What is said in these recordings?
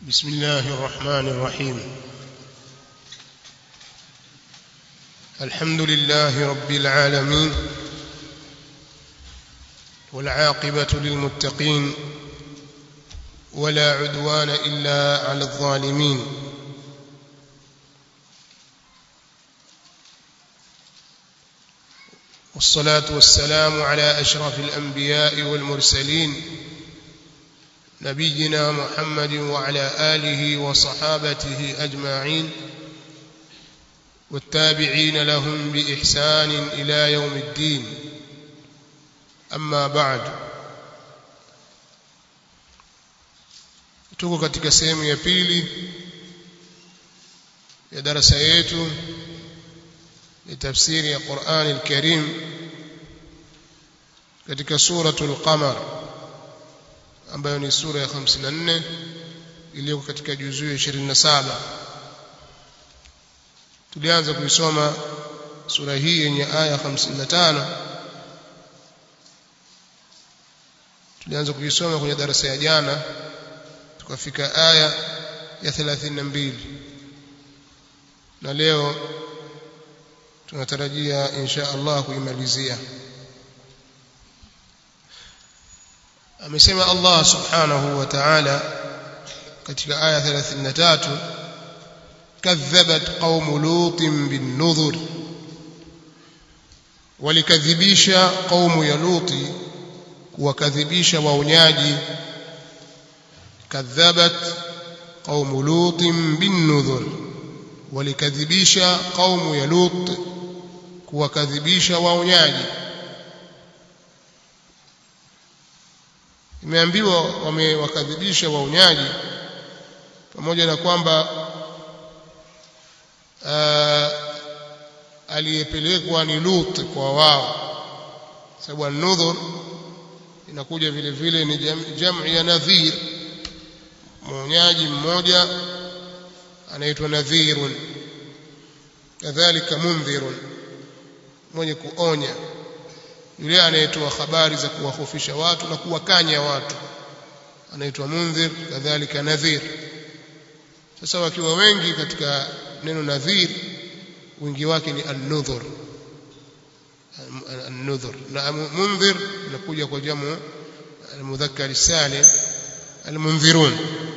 بسم الله الرحمن الرحيم الحمد لله رب العالمين والعاقبة للمتقين ولا عدوان إلا على الظالمين والصلاة والسلام على أشرف الأنبياء والمرسلين نبينا محمد وعلى آله وصحابته أجمعين والتابعين لهم بإحسان إلى يوم الدين أما بعد tuko katika sehemu ya pili ya darasa yetu ya tafsiri ya Qur'an al-Karim katika suratul Qamar ambayo ni sura ya 54 iliyoko katika juzuu ya 27 tulianza kuisoma sura hii yenye aya 55 tulianza kuisoma kwenye darasa ya jana tukafika aya ya 32 na leo tunatarajia insha Allah kuimalizia amesema Allah subhanahu wa ta'ala katika aya 33 kadhabat qaum lutin bin nudhur walikadhibisha qaumu ya luti kuwakadhibisha waonyaji kadhabat qaum lutin bin nudhur walikadhibisha qaumu ya lut kuwakadhibisha waonyaji imeambiwa wamewakadhibisha waonyaji pamoja na kwamba aliyepelekwa ni Lut kwa wao sababu an-nudhur inakuja vile vile ni jam'i ya nadhir mwonyaji mmoja anaitwa nadhirun kadhalika mundhirun mwenye kuonya yule anayetoa habari za kuwahofisha watu na kuwakanya watu anaitwa mundhir kadhalika nadhir sasa wakiwa wengi katika neno nadhir wingi wake ni an-nudhur an-nudhur na mundhir inakuja kwa jamu al-mudhakkar salim al-mundhirun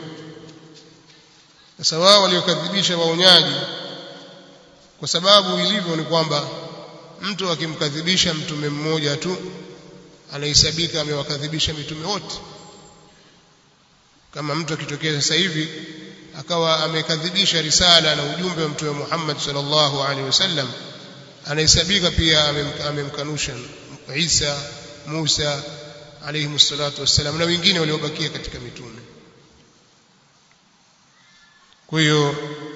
sasa wao waliokadhibisha waonyaji kwa sababu ilivyo ni kwamba mtu akimkadhibisha mtume mmoja tu anahesabika amewakadhibisha mitume wote kama mtu akitokea sasa hivi akawa amekadhibisha risala na ujumbe wa mtume Muhammad sallallahu alaihi wasallam anahesabika pia amemkanusha Isa Musa alayhi salatu wassalam na wengine waliobakia katika mitume kwa hiyo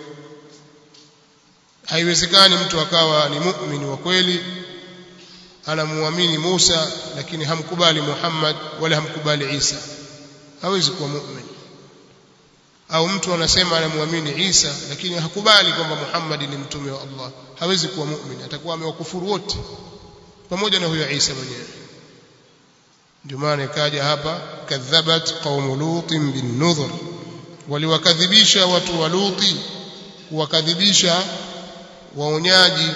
haiwezekani mtu akawa ni muumini wa kweli anamuamini Musa lakini hamkubali Muhammad wala hamkubali Isa hawezi kuwa muumini au mtu anasema anamuamini Isa lakini hakubali kwamba Muhammad ni mtume wa Allah hawezi kuwa muumini atakuwa amewakufuru wote pamoja na huyo Isa mwenyewe ndio maana ikaja hapa kadhabat qaum lutin bin nudhur waliwakadhibisha watu wa Luti kuwakadhibisha waonyaji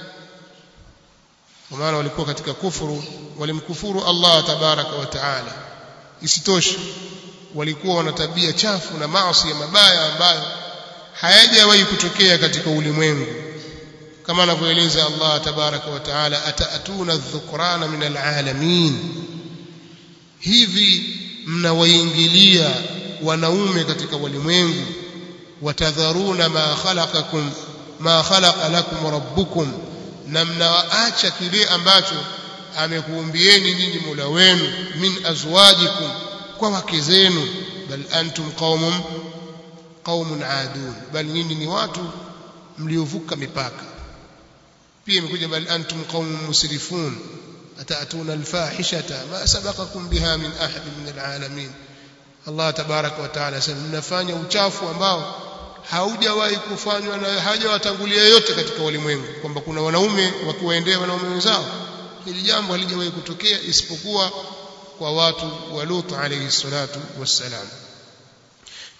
kwa maana walikuwa katika kufuru walimkufuru Allah tabaraka wa taala isitoshe walikuwa wana tabia chafu na maasi ya mabaya ambayo hayajawahi kutokea katika ulimwengu kama anavyoeleza Allah tabaraka wa taala ataatuna dhukrana min alalamin hivi mnawaingilia wanaume katika walimwengu watadharuna ma khalaqakum ma khalaqa lakum rabbukum na mnawaacha kile ambacho amekuumbieni nyinyi Mola wenu min azwajikum kwa wake zenu bal antum qaumun qaumun adun bal nyinyi ni watu mliovuka mipaka pia imekuja bal antum qaumun musrifun atatuna alfahishata ma sabaqakum biha min ahad min alalamin Allah tabaraka wa taala asema mnafanya uchafu ambao haujawahi kufanywa na hajawatangulia yote katika ulimwengu kwamba kuna wanaume wakiwaendea wanaume wenzao hili jambo halijawahi kutokea isipokuwa kwa watu wa Lut alayhi salatu wassalam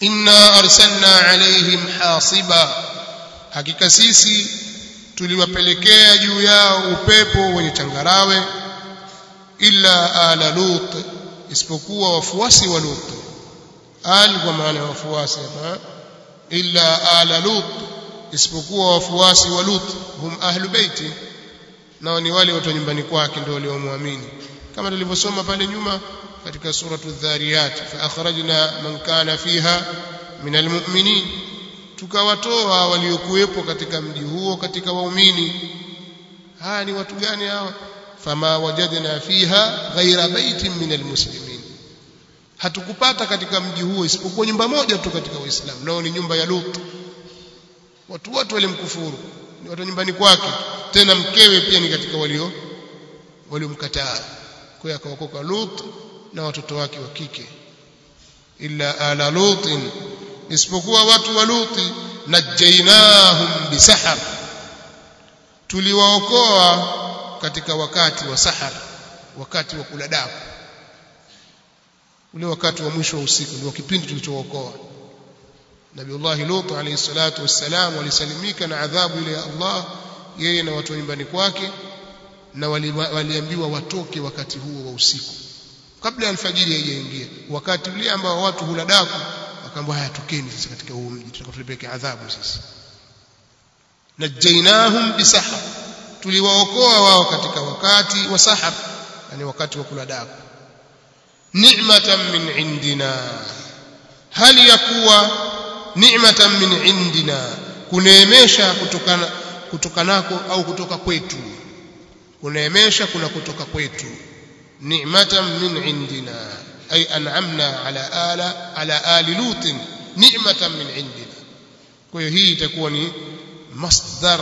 inna arsalna alaihim hasiba hakika sisi tuliwapelekea juu yao upepo wenye changarawe illa ala lut isipokuwa wafuasi wa lut al kwa maana ya wafuasi hapa illa ala lut isipokuwa wafuasi wa lut hum ahlu baiti nao ni wale watu nyumbani kwake ndio waliomwamini kama tulivyosoma pale nyuma katika suratu dhariyat fa akhrajna man kana fiha min almu'minin tukawatoa waliokuwepo katika mji huo katika waumini haya ni watu gani hawa fama wajadna fiha ghaira baitin min almuslimin hatukupata katika mji huo isipokuwa nyumba moja tu katika waislamu nao ni nyumba ya Lut watu wote walimkufuru ni watu nyumbani kwake tena mkewe pia ni katika walio waliomkataa kwa hiyo akaokoka Lut na watoto wake wa kike illa ala lutin isipokuwa watu wa luti najainahum bisahar tuliwaokoa katika wakati wa sahar wakati wa kula daku ule wakati wa mwisho wa usiku ndio kipindi tulichookoa Nabiullah Lut alayhi salatu wassalam walisalimika na adhabu ile ya Allah yeye na watu nyumbani kwake na waliambiwa watoke wakati huo wa usiku kabla ya alfajiri haijaingia wakati ule ambao watu hula daku akaambiwa haya tokeni sasa katika huu mji tutakapeleke adhabu sisi najainahum bisahar tuliwaokoa wao katika wakati wa sahar yani wakati wa kula daku ni'matan min indina hali ya kuwa ni'matan min indina kuneemesha kutokana kutokanako au kutoka kwetu kuneemesha kuna kutoka kwetu ni'matan min indina ay an'amna ala ala ala ali lut ni'matan min indina kwa hiyo hii itakuwa ni masdar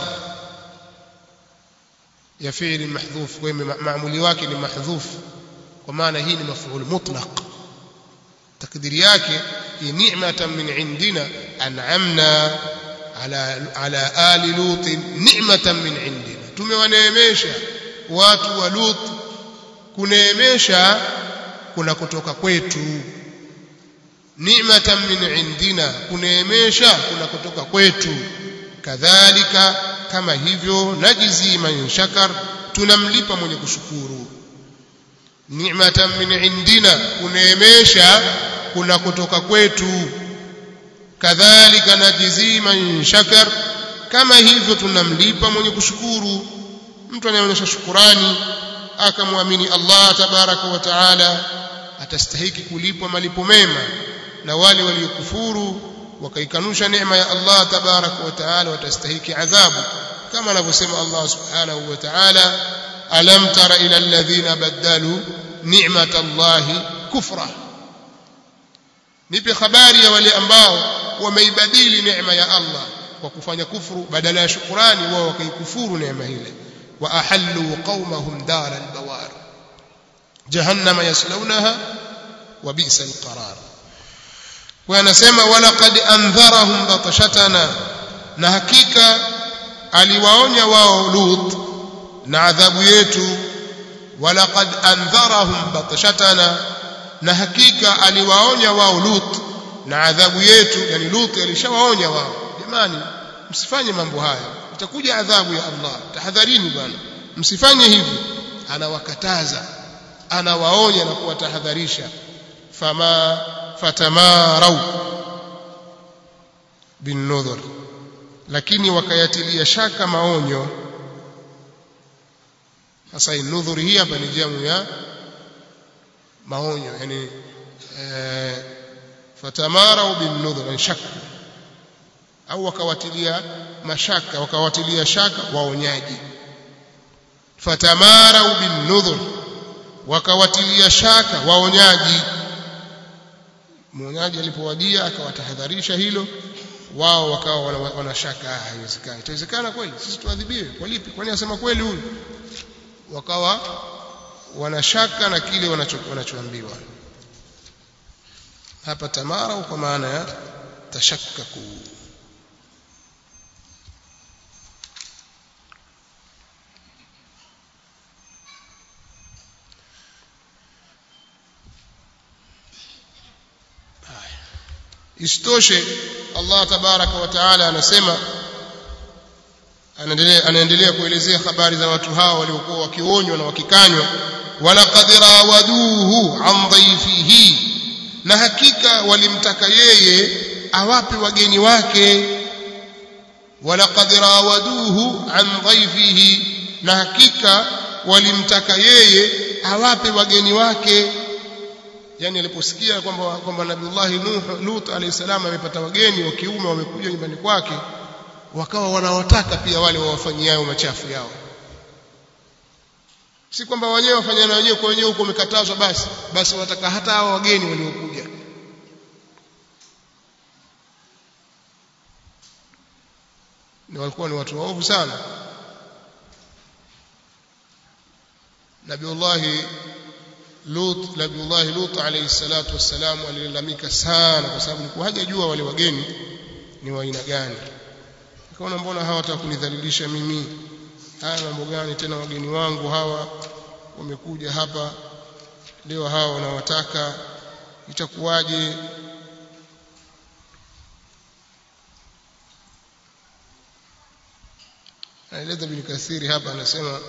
ya fi'li mahdhuf kwa hiyo maamuli wake ni mahdhuf kwa maana hii ni maf'ul mutlaq takdiri yake ni ni'matan min indina an'amna ala ala ali lut ni'matan min indina tumewaneemesha watu wa lut kuneemesha kuna kutoka kwetu ni'matan min indina kuneemesha kuna kutoka kwetu kadhalika kama hivyo najizi man shakar tunamlipa mwenye kushukuru ni'matan min indina kuneemesha kuna kutoka kwetu kadhalika najizi man shakar kama hivyo tunamlipa mwenye kushukuru mtu anayeonyesha shukurani akamwamini Allah tabaraka wa taala atastahiki kulipwa malipo mema na wale waliokufuru wakaikanusha neema ya Allah tabaraka wa taala watastahiki adhabu kama anavyosema Allah subhanahu wa taala alam tara ila alladhina badalu ni'mat Allah kufra nipe habari ya wale ambao wameibadili neema ya Allah kwa kufanya kufuru badala ya shukurani wao wakaikufuru neema ile wa ahallu qaumahum dar albawar jahannama yaslaunaha wa bi'sa alqarar kwa anasema walaqad andharahum batashatana na hakika aliwaonya wao lut na adhabu yetu walaqad andharahum batashatana na hakika aliwaonya wao lut na adhabu yetu yani lut alishawaonya wao jamani msifanye mambo haya itakuja adhabu ya Allah tahadharini bwana msifanye hivi anawakataza anawaonya na kuwatahadharisha fama fatamarau bin nudhur lakini wakayatilia shaka maonyo sasa nudhuri hii hapa ni jamu ya maonyo yani eh, fatamarau bin nudhur yani shaka au wakawatilia mashaka wakawatilia shaka waonyaji fatamarau bin nudhur wakawatilia shaka waonyaji mwonyaji alipowadia akawatahadharisha hilo wao wakawa wanashaka haiwezekani itawezekana kweli sisi tuadhibiwe kwa lipi kwani asema kweli huyu wakawa wanashaka na kile wanachoambiwa hapa tamara kwa maana ya tashakkaku isitoshe Allah tabaraka wa taala anasema anaendelea anaendelea kuelezea habari za watu hao waliokuwa wakionywa na wakikanywa walaqad rawaduhu an dhaifihi na hakika walimtaka yeye awape wageni wake walaqad rawaduhu an dhaifihi na hakika walimtaka yeye awape wageni wake yani aliposikia kwamba kwamba Nabiullahi Nuh Lut alayhi salam amepata wageni wa kiume wamekuja nyumbani kwake wakawa wanawataka pia wale wawafanyiao machafu yao si kwamba wenyewe wafanyana wenyewe kwa wenyewe huko umekatazwa basi basi wataka hata hao wageni waliokuja ni walikuwa ni watu waovu sana Nabiullahi Lut Nabiullahi Lut alayhi salatu wassalam alilalamika sana kwa sababu alikuwa hajajua wale wageni ni wa aina gani akaona mbona hawa wataka kunidhalilisha mimi haya mambo gani tena wageni wangu hawa wamekuja hapa leo hawa wanawataka itakuwaje anaeleza bin kathiri hapa anasema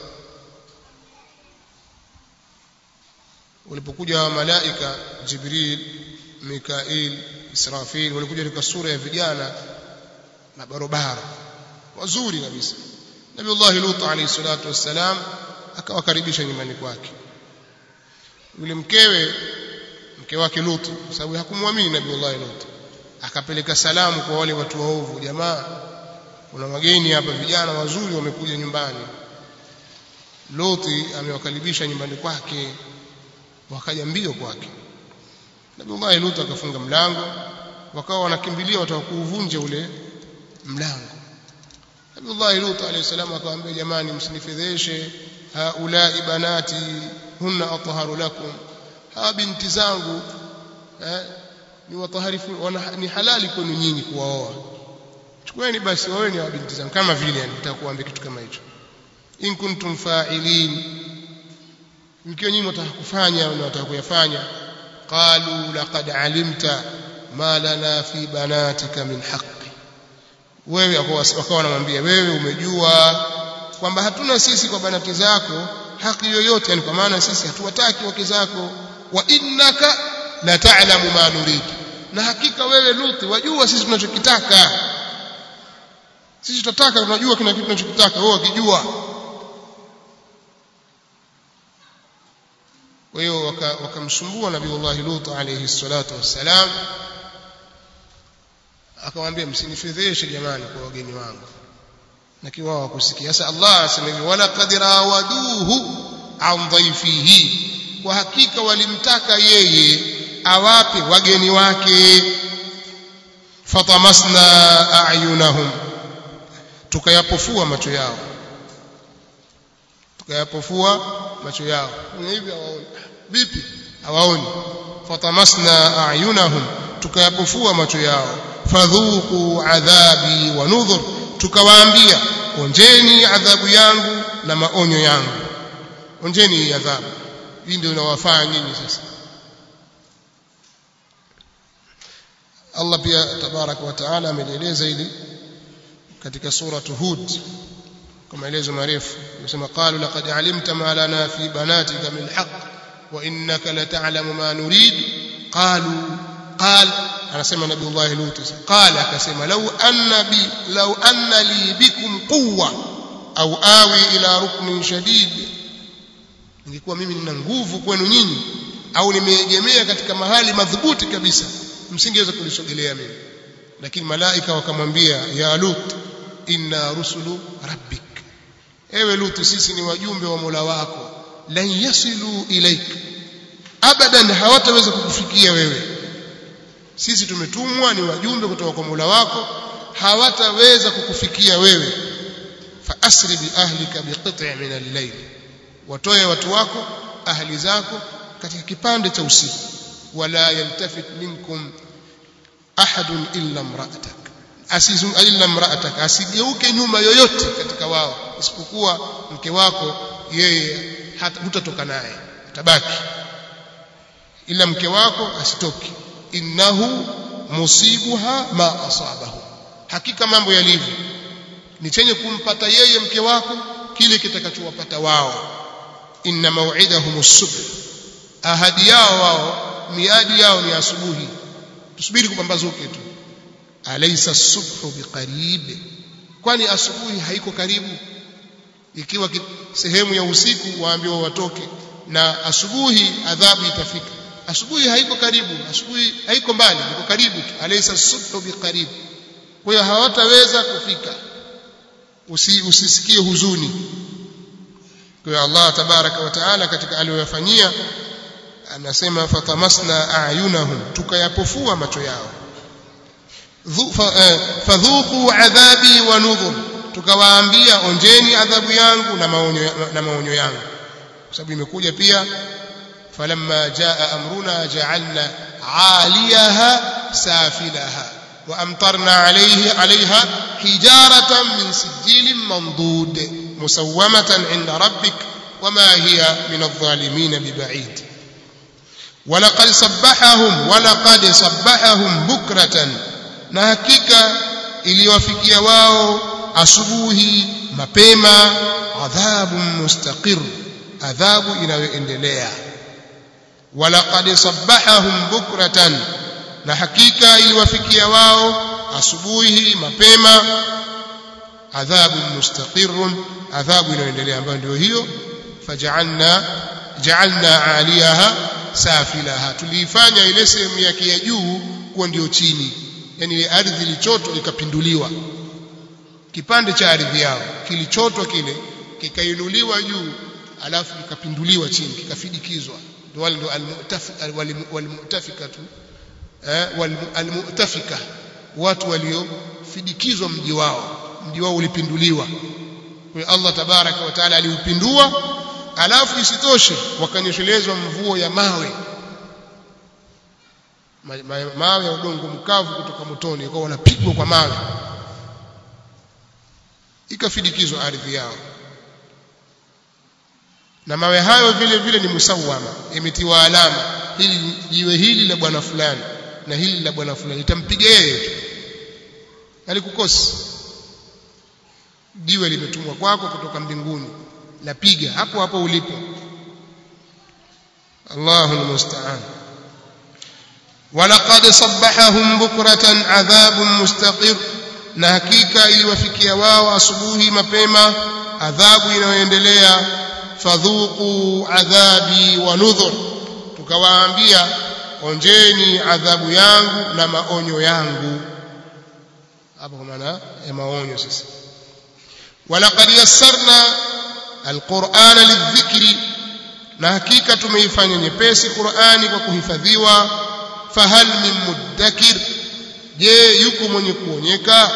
walipokuja malaika jibril mikail israfil walikuja katika sura ya vijana na barobaro wazuri kabisa nabiullahi lut alayhi salatu wassalam akawakaribisha nyumbani kwake yule mkewe mke wake lut kwa sababu hakumwamini nabiullahi lut akapeleka salamu kwa wale watu waovu jamaa kuna wageni hapa vijana wazuri wamekuja nyumbani Loti amewakaribisha nyumbani kwake wakaja mbio kwake Nabii Lut akafunga mlango wakawa wanakimbilia wataka kuuvunja ule mlango Nabii Lut alayhi salam akamwambia jamani msinifedheshe haulai banati hunna athaharu lakum hawa binti zangu eh, ni wataharifu ni halali kwenu nyinyi kuwaoa chukueni basi waweni wa binti zangu kama vile yani nitakuambia kitu kama hicho in kuntum fa'ilin mkiwa nyinyi mtaka kufanya na mtaka kuyafanya qalu laqad alimta ma lana fi banatika min haqqi wewe wakawa wanamwambia wewe umejua kwamba hatuna sisi kwa banati zako haki yoyote yani kwa maana sisi hatuwataki wake zako wa innaka la ta'lamu ma nurid na hakika wewe Luthi wajua sisi tunachokitaka sisi tutataka tunajua kina kitu tunachokitaka wewe ukijua kwa hiyo wakamsumbua waka nabiiullah Lut alayhi salatu wassalam akamwambia msinifedheshe jamani kwa wageni wangu na kiwao wakusikia sasa Allah asema hivi wala qad rawaduhu an dhaifihi kwa hakika walimtaka yeye awape wageni wake fatamasna a'yunahum tukayapofua macho yao tukayapofua macho yao hivi hawaoni vipi hawaoni fatamasna a'yunahum tukayapofua macho yao fadhuku adhabi wa nudhur tukawaambia onjeni adhabu yangu na maonyo yangu onjeni hii adhabu hii ndio inawafaa nyinyi sasa Allah pia tabaraka wa taala amelieleza hili katika suratu Hud kwa maelezo marefu anasema qalu laqad alimta ma lana fi banatika min haqq wa innaka la ta'lamu ma nurid qalu qal anasema nabiullah lut qala akasema law anna bi law anna li bikum quwwa au awi ila ruknin shadid ningekuwa mimi nina nguvu kwenu nyinyi au nimeegemea katika mahali madhubuti kabisa msingeweza kulisogelea mimi lakini malaika wakamwambia ya lut inna rusulu rabbik ewe lut sisi ni wajumbe wa Mola wako lan yasilu ilaik abadan hawataweza kukufikia wewe sisi tumetumwa ni wajumbe kutoka kwa Mola wako hawataweza kukufikia wewe fa asri bi ahlika biqit'i min al-layl watoe watu wako ahli zako katika kipande cha usiku wala yaltafit minkum ahadun illa imra'atak asizum illa imra'atak asigeuke nyuma yoyote katika wao isipokuwa mke wako yeye hutatoka naye atabaki ila mke wako asitoki innahu musibuha ma asabahu hakika mambo yalivyo ni chenye kumpata yeye mke wako kile kitakachowapata wao inna maw'idahum as-subh ahadi yao wao miadi yao ni asubuhi tusubiri kupambazuke tu alaysa as-subhu biqarib kwani asubuhi haiko karibu ikiwa sehemu ya usiku waambiwa watoke na asubuhi adhabu itafika asubuhi haiko karibu asubuhi haiko mbali iko karibu tu alaysa as-subhu biqarib kwa hiyo hawataweza kufika Usi, usisikie huzuni kwa hiyo Allah tabaraka wa taala katika aliyoyafanyia anasema fatamasna ayunahum tukayapofua macho yao fadhuqu adhabi wa nudhur tukawaambia onjeni adhabu yangu na maonyo na maonyo yangu kwa sababu imekuja pia falamma jaa amruna ja'alna 'aliyaha safilaha wa amtarna 'alayhi 'alayha hijaratan min sijilin mandud musawwamatan 'inda rabbik wama hiya min adh-dhalimin biba'id ولقد صبحهم ولقد صبحهم بكرة na hakika iliwafikia wao asubuhi mapema adhabu mustaqir adhabu inayoendelea walaqad sabbahahum bukratan na hakika iliwafikia wao asubuhi mapema adhabu mustaqirun adhabu inayoendelea ambayo ndio hiyo faj'alna ja'alna 'aliyaha safilaha tuliifanya ile sehemu yake ya juu kuwa ndio chini yani ile ardhi ilichotwa ikapinduliwa kipande cha ardhi yao kilichotwa kile kikainuliwa juu alafu kikapinduliwa chini kikafidikizwa ndio wale ndio walmutafikatu eh walmutafika watu waliofidikizwa mji wao mji wao ulipinduliwa kwa Allah tabaraka wa taala aliupindua alafu isitoshe wakanyeshelezwa mvuo ya mawe mawe ya udongo mkavu kutoka motoni kwa wanapigwa kwa mawe ikafidikizwa ardhi yao na mawe hayo vile vile ni musawama imetiwa alama hili jiwe hili la bwana fulani na hili la bwana fulani itampiga yeye tu alikukosi jiwe limetumwa kwako kutoka mbinguni lapiga hapo hapo ulipo Allahu almusta'an ولقد صبحهم بكرة عذاب مستقر na hakika iliwafikia wao asubuhi mapema adhabu inayoendelea fadhuqu adhabi wa nudhur tukawaambia onjeni adhabu yangu na maonyo yangu hapo kwa maana ya maonyo sasa walaqad yassarna alqur'ana lidhikri na hakika tumeifanya nyepesi Qur'ani kwa kuhifadhiwa fahal min muddakir je yuko mwenye kuonyeka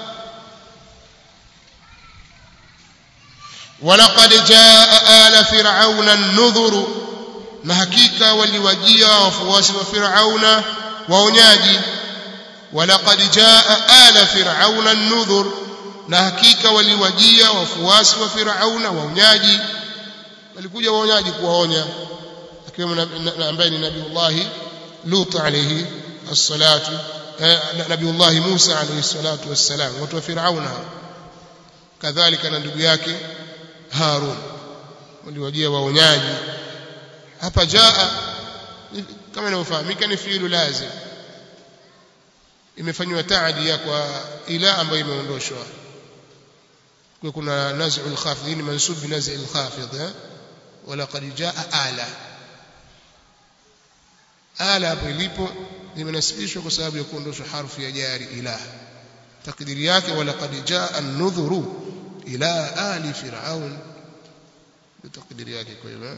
walaqad jaa ala fir'auna an-nudhur na hakika waliwajia wafuasi wa fir'auna waonyaji walaqad jaa ala fir'auna an-nudhur na hakika waliwajia wafuasi wa fir'auna waonyaji walikuja waonyaji kuwaonya akiwemo ambaye ni nabiullahi lut alayhi as-salatu nabiullahi Musa alayhi salatu wassalam watu wa Firauna kadhalika na ndugu yake Harun waliwajia waonyaji hapa jaa kama inavyofahamika ni fiilu lazim imefanywa taadia kwa ila ambayo imeondoshwa kwa kuna naz'ul khafid ni mansub bi naz'il khafid wala qad jaa ala ala hapo ilipo limenasibishwa kwa sababu ya kuondoshwa harfu ya jari ila takdiri yake wala qad jaa an-nudhuru ila ali fir'aun takdiri yake kwa hivyo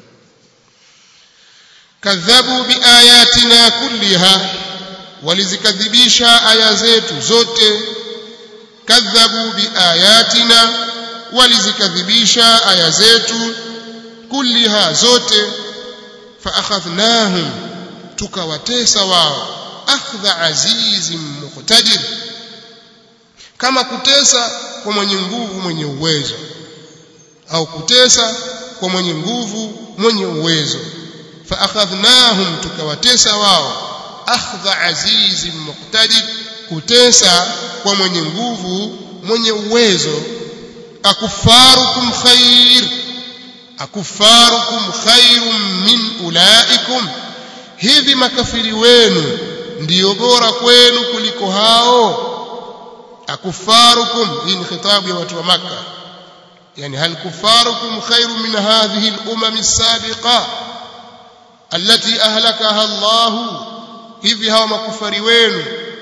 kadhabu biayatina kulliha walizikadhibisha aya zetu zote kadhabu biayatina walizikadhibisha aya zetu kulliha zote fa akhadhnahum tukawatesa wao akhdha azizim muqtadir kama kutesa kwa mwenye nguvu mwenye uwezo au kutesa kwa mwenye nguvu mwenye uwezo fa akhadhnahum tukawatesa wao akhdha azizin muqtadir kutesa kwa mwenye nguvu mwenye uwezo akufarukum khair akufarukum khairum min ulaikum hivi makafiri wenu ndiyo bora kwenu kuliko hao akufarukum hii ni khitabu ya watu wa maka yani hal kufarukum khairu min hadhihi al-umam as-sabiqa allati ahlakaha Allah hivi hawa makufari wenu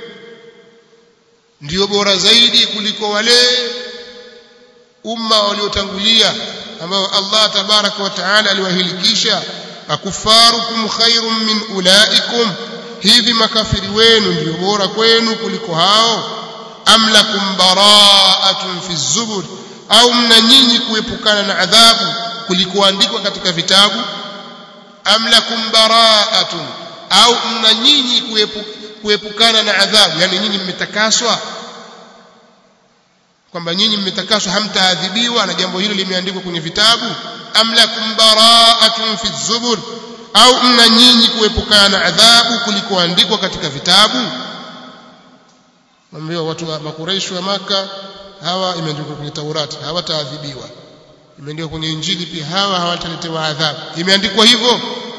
ndio bora zaidi kuliko wale umma waliotangulia ambao Allah tabaraka wa taala aliwahilikisha akufarukum khairum min ulaikum hivi makafiri wenu ndio bora kwenu kuliko hao am lakum bara'atun fi zubur au mna nyinyi kuepukana na adhabu kulikoandikwa katika vitabu am lakum bara'atun au mna nyinyi kuepukana na adhabu yani nyinyi mmetakaswa kwamba nyinyi mmetakaswa hamtaadhibiwa na jambo hilo limeandikwa kwenye vitabu am lakum bara'atun fi zubur au mna nyinyi kuepukana na adhabu kulikoandikwa katika vitabu Mwambie watu wa makureishi wa maka hawa imeandikwa kwenye Taurati hawataadhibiwa imeandikwa kwenye Injili pia hawa hawataletewa adhabu imeandikwa hivyo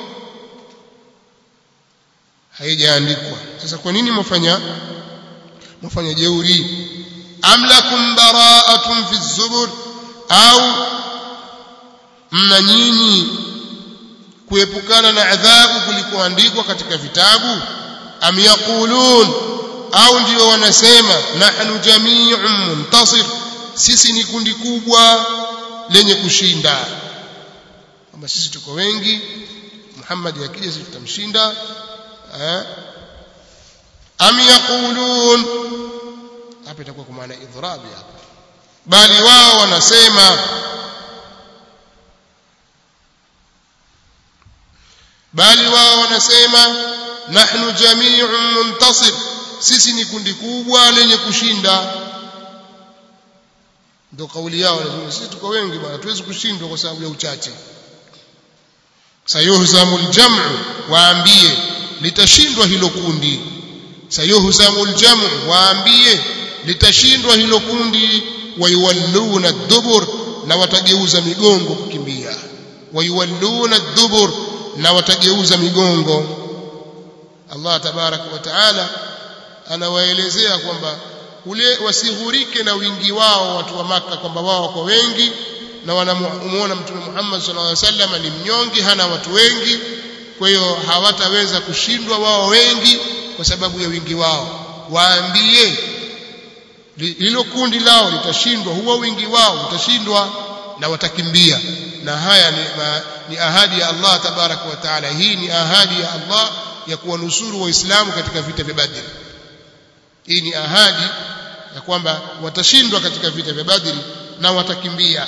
haijaandikwa sasa kwa nini mfanya mfanya jeuri am lakum bara'atun fi zubur au mna nyinyi kuepukana na adhabu kulikoandikwa katika vitabu am yaqulun au ndio wanasema nahnu jami'un muntasir sisi ni kundi kubwa lenye kushinda kwamba sisi tuko wengi Muhammad akija sisi tutamshinda am yaqulun hapa itakuwa kwa maana idhrabi hapa bali wao wanasema bali wao wanasema nahnu jami'un muntasir sisi ni kundi kubwa lenye kushinda ndio kauli yao lazima sisi tuko wengi bwana tuwezi kushindwa kwa sababu ya uchache sayuhzamul jam'u waambie litashindwa hilo kundi sayuhzamul jam'u waambie litashindwa hilo kundi wayuwalluna dubur na watageuza migongo kukimbia wayuwalluna dubur na watageuza migongo Allah tabaraka wa taala anawaelezea kwamba ule wasighurike na wingi wao watu wa maka kwamba wao wako wengi na wanamuona mtume Muhammad sallallahu alaihi wasallam ni mnyonge hana watu wengi kwa hiyo hawataweza kushindwa wao wengi kwa sababu ya wingi wao waambie hilo kundi lao litashindwa huo wingi wao utashindwa na watakimbia na haya ni, ma, ni ahadi ya Allah tabaraka wa taala hii ni ahadi ya Allah ya kuwanusuru waislamu katika vita vya Badr hii ni ahadi ya kwamba watashindwa katika vita vya Badri na watakimbia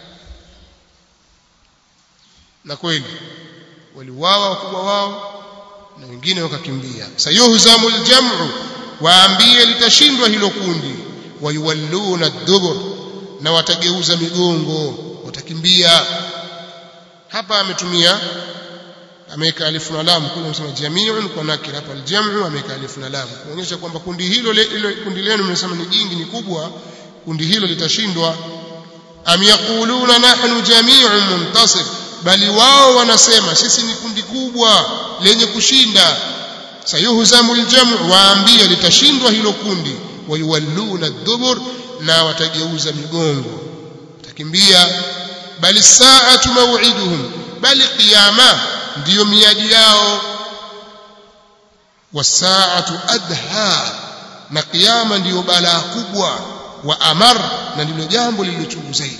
na kweli waliuawa wakubwa wao na wengine wakakimbia sayuhzamul jam'u waambie litashindwa hilo kundi wayuwalluna dubur na watageuza migongo watakimbia hapa ametumia ameweka alifu na lam kule msema jami'un kwa nakira hapa aljamu ameweka alifu na lam kuonyesha kwamba kundi hilo ile kundi lenu mnasema ni jingi ni kubwa kundi hilo litashindwa am yaquluna nahnu jami'un muntasir bali wao wanasema sisi ni kundi kubwa lenye kushinda sayuhzamu aljamu waambie litashindwa hilo kundi wayuwalluna dubur na watageuza migongo watakimbia bali saatu maw'iduhum bali qiyama ndiyo miadi yao wasaatu adha na kiyama ndiyo balaa kubwa wa amar na ndilo jambo lililochungu zaidi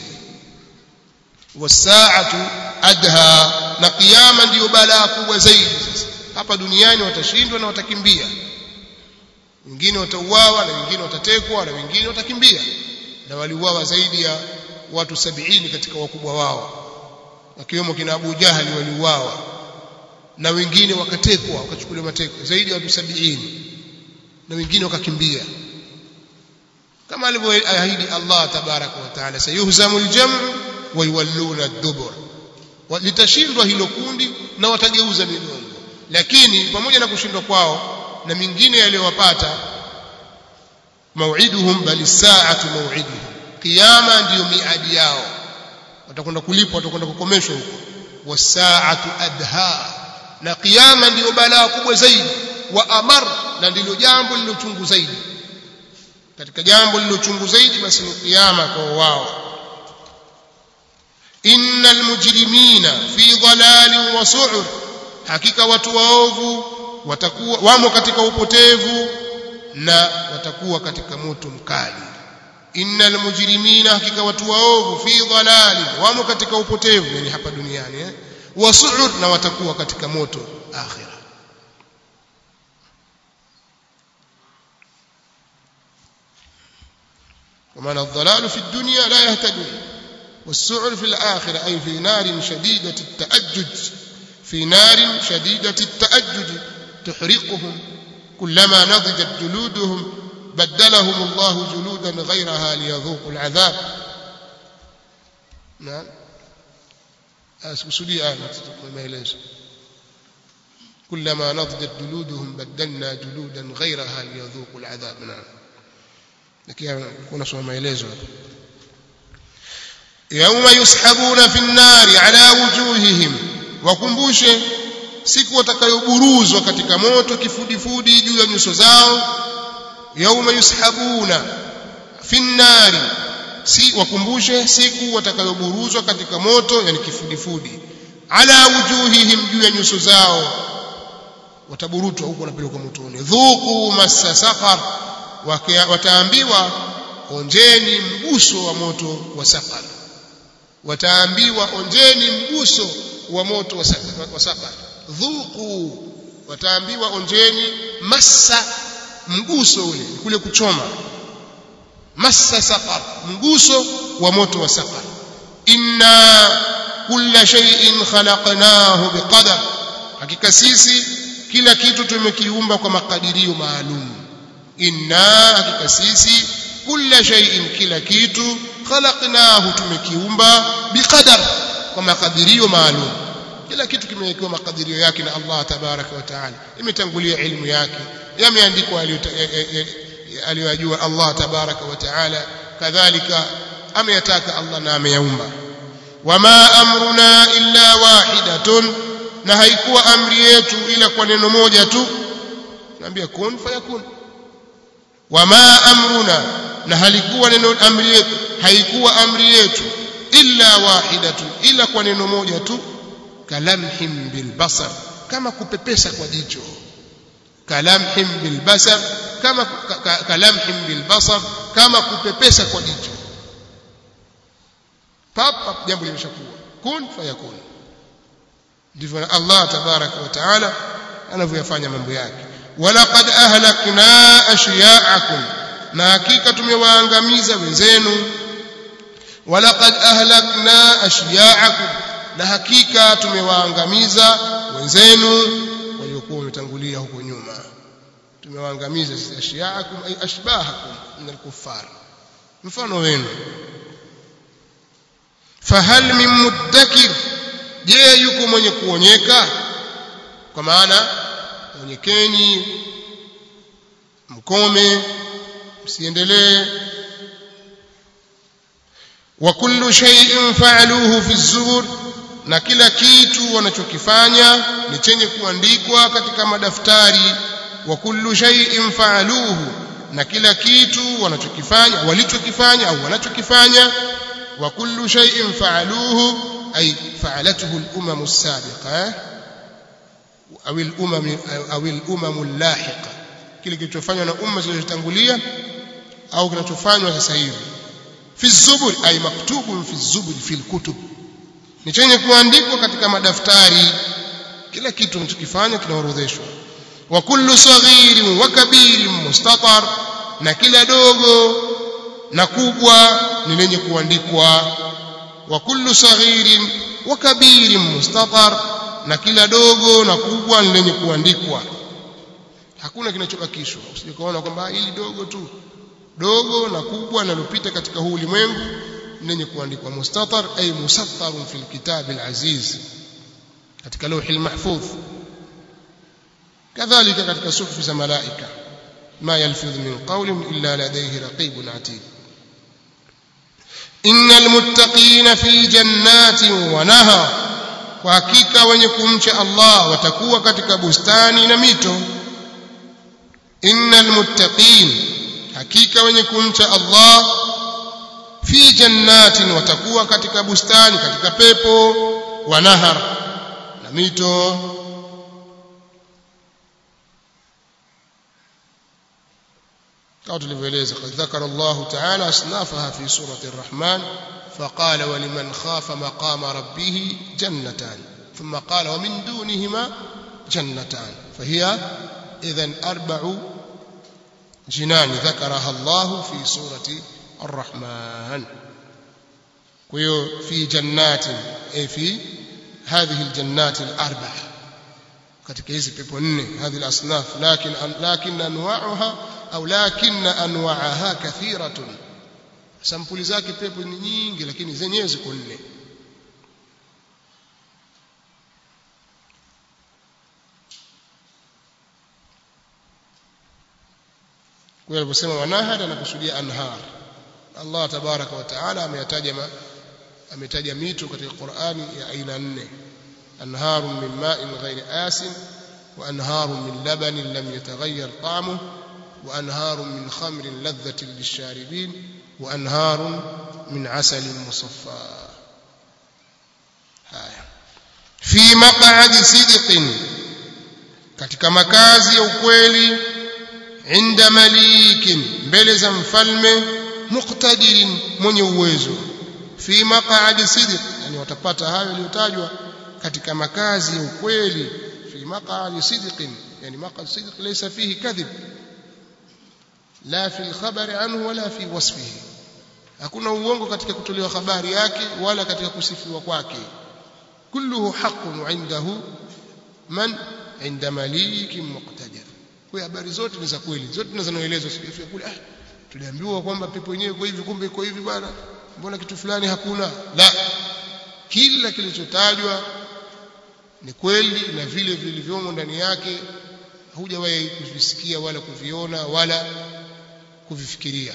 wasaatu adha na kiyama ndiyo balaa kubwa zaidi sasa hapa duniani watashindwa na watakimbia wengine watauawa na wengine watatekwa na wengine watakimbia na waliuawa zaidi ya watu sabini katika wakubwa wao wakiwemo kina Abu Jahali waliuawa na wengine wakatekwa wakachukuliwa mateko zaidi ya watu sabini na wengine wakakimbia kama alivyoahidi Allah tabaraka wa taala sayuhzamu aljam'u wa yuwalluna ad-dubur litashindwa hilo kundi na watageuza migongo lakini pamoja na kushindwa kwao na mingine yaliyowapata mau'iduhum bali saatu mau'iduhum kiyama ndiyo miadi yao watakwenda kulipwa watakwenda kukomeshwa huko wasaatu adha na kiyama ndiyo balaa kubwa zaidi wa amar na ndilo jambo lilochungu zaidi katika jambo lilochungu zaidi basi ni kiyama kwa wao innal mujrimina fi dhalalin wa su'ur hakika watu waovu watakuwa wamo katika upotevu na watakuwa katika moto mkali innal mujrimina hakika watu waovu fi dhalalin wamo katika upotevu yani hapa duniani eh wa su'ur na watakuwa katika moto akhira ومعنى الضلال في الدنيا لا يهتدون والسعر في الآخرة أي في نار شديدة التأجج في نار شديدة التأجج تحرقهم كلما نضجت جلودهم بدلهم الله جلودا غيرها ليذوقوا العذاب نعم أسكسلي آية ما يليس كلما نضجت جلودهم بدلنا جلودا غيرها ليذوقوا العذاب نعم لكن كنا سوى ما يليس يوم يسحبون في النار على وجوههم wakumbushe siku watakayoburuzwa katika moto kifudifudi juu ya nyuso zao yauma yushabuna fi nnari si wakumbushe siku watakayoburuzwa katika moto yani kifudifudi ala wujuhihim juu ya nyuso zao wataburutwa huko wanapelekwa motoni dhuku massa saqar wataambiwa onjeni mguso wa moto wa saqar wataambiwa onjeni mguso wa moto wa saqar dhuku wataambiwa onjeni massa mguso ule kule kuchoma massa saqar mguso wa moto wa saqar inna kulla shay'in khalaqnahu biqadar hakika sisi kila kitu tumekiumba kwa makadirio maalum inna hakika sisi kulla shay'in kila kitu khalaqnahu tumekiumba biqadar kwa makadirio maalum kila kitu kimewekewa makadirio yake na Allah tabaraka wa taala imetangulia ilmu yake yameandikwa aliyojua Allah tabaraka wa taala kadhalika ameyataka Allah na ameyaumba wama amruna illa wahidatun na haikuwa amri yetu ila kwa neno moja tu naambia kun fayakun wama amruna na halikuwa neno amri yetu haikuwa amri yetu illa wahidatu ila kwa neno moja tu kalamhim bilbasar kama kupepesa kwa jicho kalamhim bilbasar kama kalamhim bilbasar kama kupepesa kwa jicho papa jambo limeshakuwa kun fayakun ndivyo Allah tabaraka wa taala anavyoyafanya mambo yake walaqad ahlakna ashya'akum na hakika tumewaangamiza wenzenu walaqad ahlakna ashya'akum na hakika tumewaangamiza wenzenu waliokuwa wametangulia huko nyuma tumewaangamiza ashya'akum ay ashbahakum min al-kuffar mfano wenu fahal min muddakir je yuko mwenye kuonyeka kwa maana onyekeni mkome msiendelee wa kullu shay'in fa'aluhu fi zubur na kila kitu wanachokifanya ni chenye kuandikwa katika madaftari wa kullu shay'in fa'aluhu na kila kitu wanachokifanya walichokifanya au wanachokifanya wa kullu shay'in fa'aluhu ay fa'alatuhu al-umam as-sabiqa au al-umam au al-umam al-lahiqa kile kilichofanywa na umma zilizotangulia au kinachofanywa sasa hivi fi zubur ay maktubun fi zubur fi al-kutub ni chenye kuandikwa katika madaftari kila kitu unachokifanya kinaorodheshwa wa kullu saghirin wa kabirin mustatar na kila dogo na kubwa ni lenye kuandikwa wa kullu saghirin wa kabirin mustatar na kila dogo na kubwa ni lenye kuandikwa hakuna kinachobakishwa usije kuona kwamba hili dogo tu dogo na kubwa linalopita katika huu ulimwengu lenye kuandikwa mustatar ay musattarun fil kitab al-aziz katika lawhi al-mahfuz kadhalika katika suhufu za malaika ma yalfidh min qawlin illa ladayhi raqibun atid innal muttaqina fi jannatin wa nahar kwa hakika wenye kumcha Allah watakuwa katika bustani na mito innal muttaqin hakika wenye kumcha Allah fi jannatin watakuwa katika bustani katika pepo wa nahar na mito kama tulivyoeleza qad dhakara Allah ta'ala asnafaha fi surati ar-Rahman فقال ولمن خاف مقام ربه جنتان ثم قال ومن دونهما جنتان فهي اذا اربع جنان ذكرها الله في سوره الرحمن وهي في جنات اي في هذه الجنات الاربع katika hizi pepo nne هذه الاصناف لكن لكن انواعها au lakin anwaaha kathiratun sampuli zake pepo ni nyingi lakini zenyewe ziko nne kwa aliposema wanahar anakusudia anhar Allah tabaraka wa taala ameyataja ametaja mito katika Qur'ani ya aina nne anharun min ma'in ghairi asin wa anharun min labanin lam yataghayyar ta'muhu وأنهار من خمر لذة للشاربين وأنهار من عسل مصفى haya fi maq'adi sidqin katika makazi ya ukweli inda malikin mbele za mfalme muqtadirin mwenye uwezo fi maq'adi sidq yani watapata hayo yaliyotajwa katika makazi ya ukweli fi maq'adi sidqin yani maq'ad sidq laysa fihi kadhib la fi al-khabari anhu wala fi wasfihi hakuna uongo katika kutolewa habari yake wala katika kusifiwa kwake kulluhu haqqun indahu man inda malikin muqtadir kwa habari zote ni za kweli zote zinazoelezwa sifia kule ah tuliambiwa kwamba pepo yenyewe iko hivi kumbe iko hivi bwana mbona kitu fulani hakuna la kila kilichotajwa ni kweli na vile vilivyomo ndani yake hujawahi kuvisikia wala kuviona wala kuvifikiria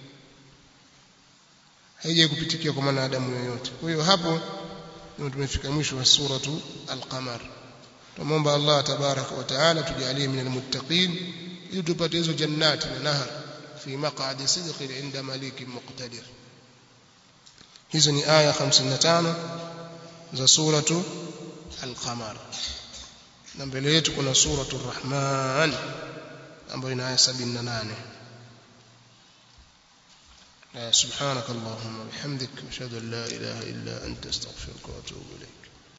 haijai kupitikia kwa mwanadamu yoyote kwa hiyo hapo ndio tumefika mwisho wa suratu al-qamar tumomba Allah tabaraka wa taala tujalie min almuttaqin ili tupate hizo jannati na nahar fi maq'adi sidqin inda malikin muqtadir hizo ni aya 55 za suratu al-qamar na mbele yetu kuna suratu ar-rahman ambayo ina aya 78 سبحانك اللهم وبحمدك أشهد أن لا إله إلا أنت أستغفرك وأتوب إليك